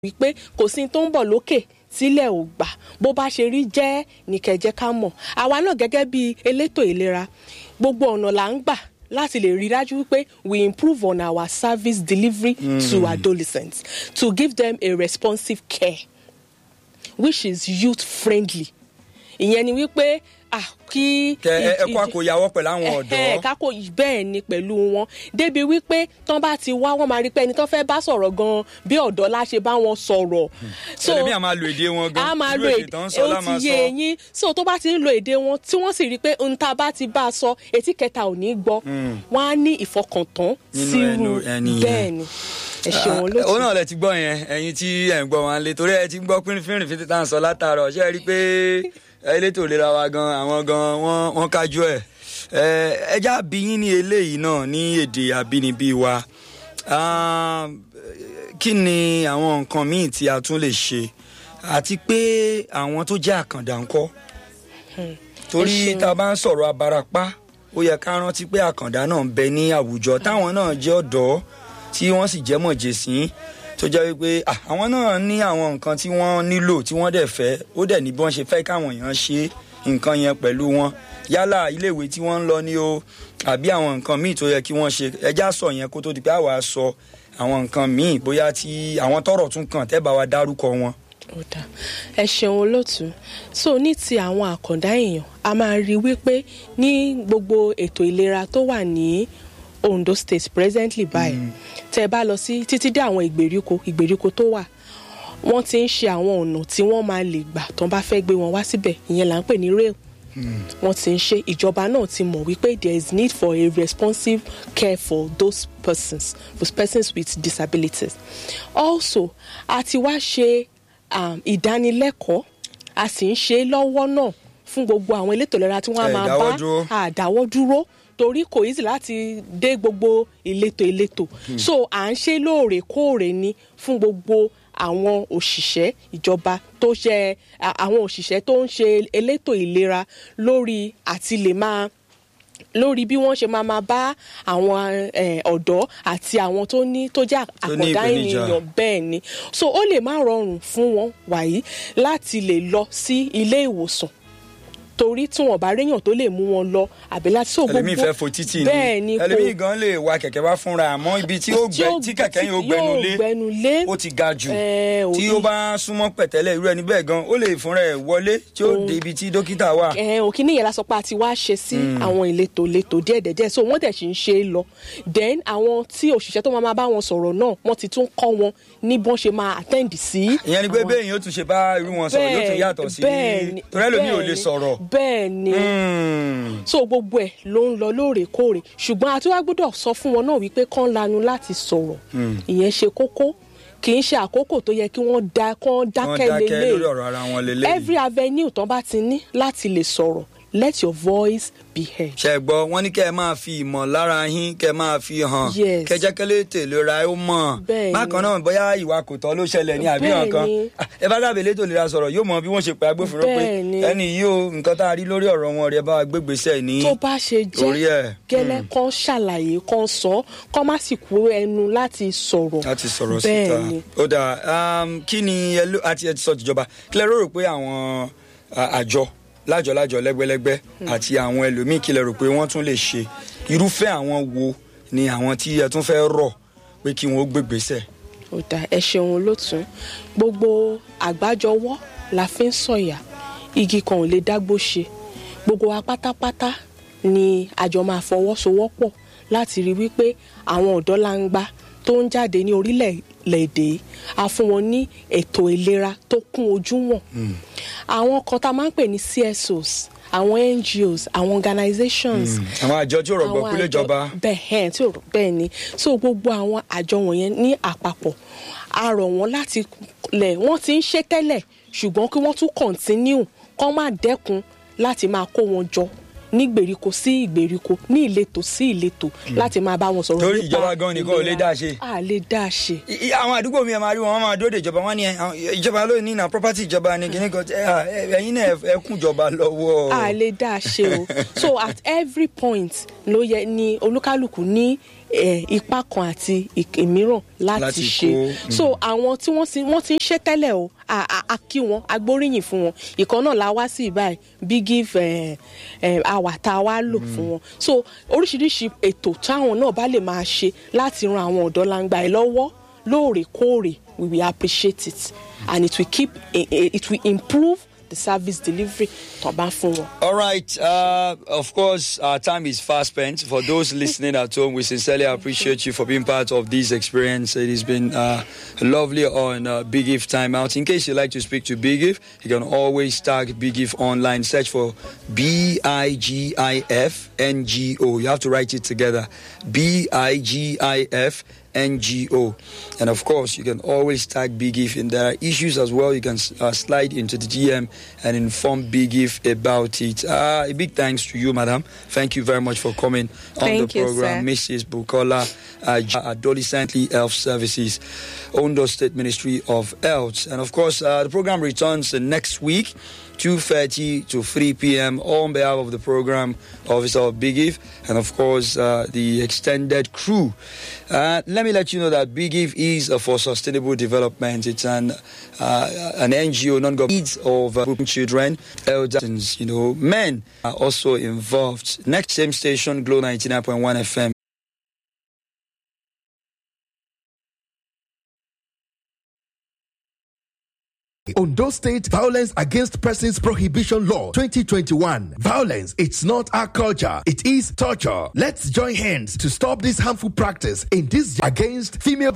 wípé kò sí tó ń bọ̀ lókè sílẹ̀ ò gbà bó bá ṣe rí jẹ́ nìkẹ́jẹ́ ká mọ̀ àwa náà gẹ́gẹ́ bí elétò ìlera gbogbo ọ̀nà là ń gbà láti lè rí dájú wípé we improve on our service delivery mm. to adolescents to give them a responsive care which is youth friendly ìyẹn ni wípé ah kí. kẹ ẹ kó àkóyawọ pẹ̀lú àwọn ọ̀dọ́. kákó bẹ́ẹ̀ ni pẹ̀lú wọn débi wípé tán bá ti wá wọn máa rí pé ẹni tán fẹ́ bá sọ̀rọ̀ gan-an bí ọ̀dọ́ la ṣe bá wọn sọ̀rọ̀. so ẹlẹ́mìí a máa lo èdè wọn gan a máa lo èdè ó ti yé eyín so tó bá ti ń lo èdè wọn tí wọ́n sì rí i pé n ta bá ti bá a sọ etí kẹta ò ní gbọ́ wọ́n á ní ìfọkàntán sírú bẹ́ẹ̀ ni ẹ ṣeun olóòtú. òun náà lẹ ti gbọ́ yẹn ẹ̀yin tí ẹ̀ ń gbọ́ wọn lé torí ẹ ti gbọ́ pínfínrín fi títà ń sọ látàárọ̀ ṣe é rí i pé elétò ìlera wa gan àwọn gan wọn wọn kájú ẹ ẹjá bí yín ní eléyìí náà ní èdè àbínibí wa kí ni àwọn nǹkan míì tí a tún lè ṣe àti pé àwọn tó jẹ́ àkàndá ńkọ́ torí tá a bá ń sọ̀rọ̀ abarapá ó yẹ ká rántí pé àkàndá náà ń bẹ ní àwùjọ táwọn náà jẹ́ ọ̀dọ́ tí wọ́n sì jẹ́ mọ̀jẹ̀sín tó jẹ́ wípé àwọn náà ní àwọn nǹkan tí wọ́n nílò tí wọ́n dẹ̀ fẹ́ ó dẹ̀ ní bí wọ́n ṣe fẹ́ káwọn èèyàn ṣe nǹkan yẹn pẹ̀lú wọn yálà iléèwé tí wọ́n ń lọ ní o àbí àwọn nǹkan míì tó yẹ kí wọ́n ṣe ẹjá sọ yẹn kó tó di pé àwa sọ àwọn nǹkan míì bóyá tí àwọn tọrọ tún kàn tẹ́ bá wa dárúkọ wọn. ẹ ṣeun olóòtú so ní ti àwọn àkàndá èèyàn a máa rí wípé ní gbogbo ètò ìlera tó wà ní Ondo State presently báyìí mm. tẹ bá lọ sí títí dé àwọn ìgbèríko ìgbèríko tó wà wọ́n ti ń ṣe àwọn ọ̀nà tí wọ́n máa lè gbà tán bá fẹ́ gbé wọn wá síbẹ̀ ìyẹn là ń pè ní rail wọ́n ti ń ṣe ìjọba náà ti mọ̀ wípé there is need for a responsive care for those persons for persons with disabilities also a ti wá ṣe um, ìdánilẹ́kọ̀ọ́ a sì ń ṣe lọ́wọ́ náà fún gbogbo àwọn elétò ìlera tí wọ́n á máa bá àdáwọ́ dúró torí kò easy láti dé gbogbo ìletò ìletò hmm. so à ń ṣe lóòrèkóòrè ni fún gbogbo àwọn òṣìṣẹ́ ìjọba tó ṣe àwọn òṣìṣẹ́ tó ń ṣe elétò ìlera lórí àti lè máa lórí bí wọ́n ṣe máa máa bá àwọn ọ̀dọ́ àti àwọn tó ní tó jẹ́ àkọ́dá ènìyàn bẹ́ẹ̀ ni so ó lè má rọrùn fún wọn wàyí láti lè lọ sí ilé ìwòsàn torí tí wọn bá réyàn tó lè mú wọn lọ àbí láti so gbogbo ẹlòmíì fẹ́ fo títì ni bẹ́ẹ̀ ni kò ẹlòmíì gan lè wa kẹ̀kẹ́ wá fúnra àmọ́ ibi tí ó gbẹ tí kẹ̀kẹ́ yẹn ó gbẹnu lé ó ti ga jù tí ó bá súnmọ́ pẹ̀tẹ́lẹ̀ irú ẹni bẹ́ẹ̀ gan ó lè fúnra ẹ̀ wọlé tí ó dé ibi tí dókítà wà. òkè níyẹn la sọ pé a ti wá ṣe sí àwọn ìletò ìletò díẹ̀dẹ̀díẹ̀ so wọ́n dẹ̀ sì ń ṣe é lọ then àwọn tí òṣìṣẹ́ tó máa bá wọn sọ̀rọ̀ náà wọ́n ti tún kọ́ wọn ní bọ́n ṣe máa attend sí. ìyẹn ni pé bẹ́ẹ̀ yóò tún ṣe bá irú wọn sọ̀rọ̀ yóò tún yàtọ̀ sí torí ẹlòmíì ò lè sọ̀rọ̀. bẹ́ẹ̀ ni so gbogbo ẹ ló ń lọ lóòrèkóòrè ṣùgbọ́n a tún wá gbọ́dọ̀ sọ fún wọn náà wípé kán lanu láti sọ̀rọ̀ ìyẹn ṣe kókó kì í ṣe àkókò tó yẹ kí wọ́n da kán dákẹ́ lélẹ̀ every avenue tán bá ti ní láti lè sọ̀rọ̀ let your voice be heard. ṣe gbọ́ wọ́n ní kẹ́ ẹ máa fi ìmọ̀ lára yín kẹ́ ẹ máa fi hàn kẹjẹkẹlẹ tèlè ra ó mọ̀ bákan náà bóyá ìwà kò tọ́ ló ṣẹlẹ̀ ní àbí nǹkan ẹ bá dábìí létò ìlera sọ̀rọ̀ yóò mọ bí wọ́n ṣe pé agbófinró pé ẹni yìí o nǹkan tá a rí lórí ọ̀rọ̀ wọn rẹ̀ bá wa gbégbèsè ní tó bá ṣe jẹ́ gẹ́lẹ́ kan ṣàlàyé kan sọ kán má sì kú ẹnu láti sọ̀rọ̀ láti sọ̀rọ̀ síta ó dà kí ni àti ẹ ti sọ tìjọba kílẹ̀ rò rò pé àwọn àjọ lájọlájọ lẹ́gbẹ́lẹ́gbẹ́ àti àwọn ẹlòmíì kí lẹ rò pé wọ́n tún lè ṣe irúfẹ́ àwọn wo ni àwọn tí ẹ tún fẹ́ rọ̀ pé kí wọ́n gbégbèsè. ó dà ẹ ṣeun olótùn gbogbo àgbájọwọ́ la fi ń sọ̀yà igi kan ò lè dágbó ṣe gbogbo wa pátápátá ni àjọ máa fọwọ́sowọ́pọ̀ láti rí wípé àwọn ọ̀dọ́ langba tó ń jáde ní orílẹ̀-èdè a fún wọn ní ètò ìlera tó kún ojú wọn àwọn kan tá a máa ń pè ní CSOs àwọn NGOs àwọn organizations. àwọn àjọ tí ò rọgbọ kúlẹ̀ ìjọba. bẹ́ẹ̀ tí ò rọ bẹ́ẹ̀ ni so gbogbo àwọn àjọ wọ̀nyẹn ní àpapọ̀ a rọ̀ wọ́n láti lẹ̀ wọ́n ti ń ṣe tẹ́lẹ̀ ṣùgbọ́n kí wọ́n tún continue kán má dẹ́kun láti máa kó wọn jọ ní gbèríko sí ìgbèríko ní ìletò sí ìletò láti máa bá wọn sọ̀rọ̀ nípa torí ìjọba gan nìkan ò lè dá ṣe. a lè dá ṣe. àwọn àdúgbò mi ẹ máa rí wọn wọn máa dóde ìjọba wọn ni ìjọba ló ní na property ìjọba ni kìíní kan ẹ̀yin náà ẹ kún ìjọba lọ́wọ́. a lè dá ṣe o so at every point ló yẹ ni olúkálùkù ní eh, ipa kan àti ìk- ìmíràn láti Láti ṣe kó, so àwọn tí wọ́n ti wọ́n ti ń ṣe tẹ́lẹ̀ o a- a a kí wọn agbóríyìn fún wọn ìkan náà la wá sí ìbáyìí big give eh, eh, àwà tá a wá lò fún wọn so oríṣiríṣi ètò táwọn náà bá lè máa ṣe láti ran àwọn ọ̀dọ́ langba ẹ̀ lọ́wọ́ lóòrèkóòrè we will appreciate it and it will keep eh, eh, it will improve the service delivery tó bá fún wọn. All right. Uh, of course, our time is fast spent. For those listening at home, we sincerely appreciate you for being part of this experience. It has been uh, lovely on uh, Big If Time Out. In case you'd like to speak to Big If, you can always tag Big If online. Search for B I G I F N G O. You have to write it together. B I G I F NGO. And of course, you can always tag Big If. And there are issues as well. You can uh, slide into the DM and inform Big If about it. Uh, a big thanks to you, madam. Thank you very much for coming on Thank the you, program. Mrs. Bukola uh, Adolescently Health Services, Ondo State Ministry of Health. And of course, uh, the program returns the next week. 2.30 to 3 p.m. on behalf of the program officer of Big If and of course uh, the extended crew. Uh, let me let you know that Big If is uh, for sustainable development. It's an uh, an NGO, non-government needs of uh, children, elders, you know, men are also involved. Next same station, Glow 99.1 FM. Ondo State Violence Against Persons Prohibition Law 2021. Violence, it's not our culture, it is torture. Let's join hands to stop this harmful practice in this against female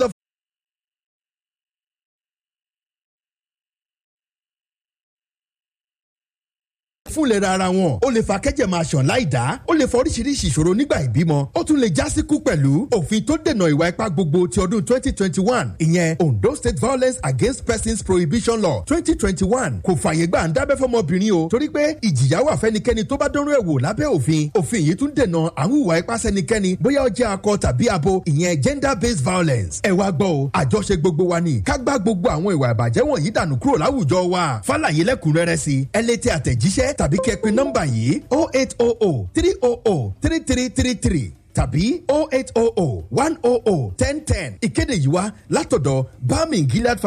fún ìlera ara wọn ó lè fa kẹ́jẹ̀ máa ṣàn láì dá ó lè fa oríṣiríṣi ìṣòro nígbà ìbímọ ó tún lè já síkú pẹ̀lú òfin tó dènà ìwà ipá gbogbo ti ọdún twenty twenty one ìyẹn Ondo State Violence Against Persons Prohibition Law twenty twenty one kò fààyè gbà ń dábẹ́ fọmọbìnrin o torí pé ìjìyà wà fẹ́nikẹ́ni tó bá dánrú ẹ̀ wò lábẹ́ òfin òfin yìí tún dènà àwọn ìwà ipá sẹ́nikẹ́ni bóyá ó jẹ́ akọ tàbí abo ìyẹn gender based violence ẹ wá gbọ́ o àjọṣe gbogbo wa ni ká gbá gbogbo àwọn ìwà ìbàjẹ́ wọ̀nyí dànù kúrò láwùjọ wa fàlàyé lẹ́kùnrẹ́rẹ́ sí ẹ lè tẹ àtẹ̀jíṣẹ́ tàbí kẹ́ pe nọ́mbà yìí oh eight oh oh three oh oh three three three three tàbí oh eight oh oh one oh oh ten ten ìkéde yìí wá látọ̀dọ̀ bami gilad